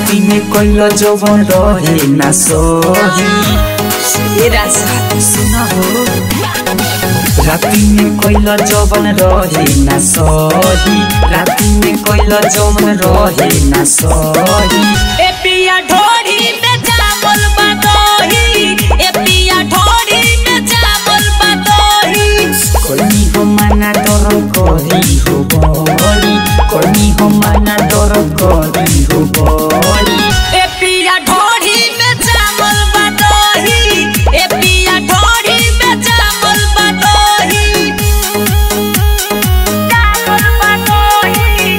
राति में कैल जवन रहे ना सही ए राजा सुन हो राति में कैल जवन रहे ना सही राति में कैल जवन रहे ना सही ए पिया ढोरी में चावल बदोही ए पिया ढोरी में चावल बदोही कनी हो माना डर करी हो बड़ी कनी हो माना डर करी हो बड़ी ए पिया ढोरी में चावल बदोही ए पिया ढोरी में चावल बदोही चावल बदोही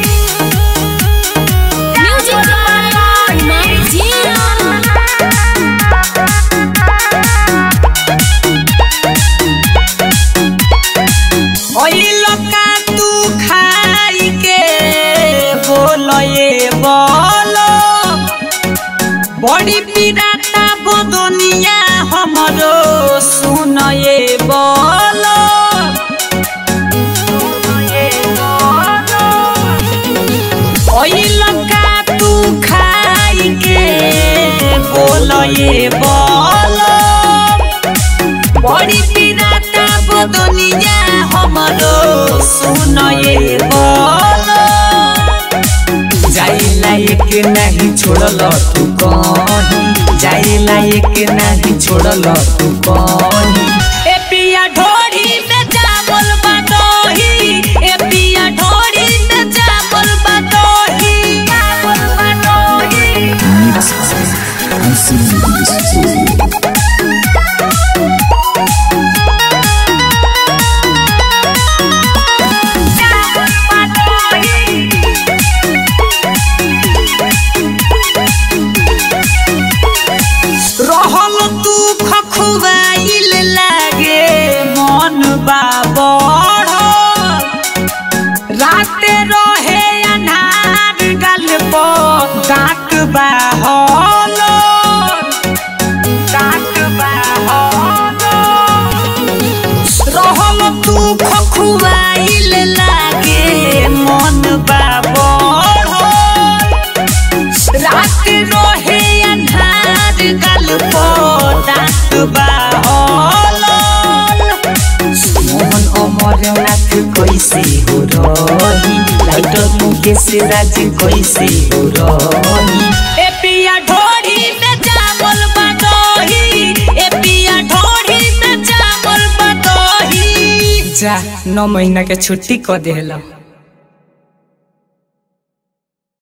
म्यूजिक बाय मर्जिया ओइल का तू खाई के बोलो ये बोलो बड़ी पिराता बदनिया हमरो सुन ये बोलो ओइल का तू खाई के बोलो ये बोलो बड़ी पिराता बदनिया हमरो सुन ये बोलो जाइला एक नहीं छोड़ल तू कहीं जाइला एक नहीं छोड़ल तू कहीं ए पिया ढोरी में चावल बदोही ए पिया ढोरी में चावल बदोही चावल बदोही चावल बदोही रहल तू खखुआइल लागे मन बाबड़ राते रहे अन्हार गल पर डाक बाहल डाक बाहल रहल तू खखुआइल लागे मन बाबड़ रात रहे अन्हार गल पर डाक बाहल मोहन अमरनाथ कैसे हो रही लाइटर मुकेश राज कैसे हो रही ए पिया ढोरी में चावल बदोही ए पिया ढोरी में चावल बदोही जा नौ महीना के छुट्टी क देला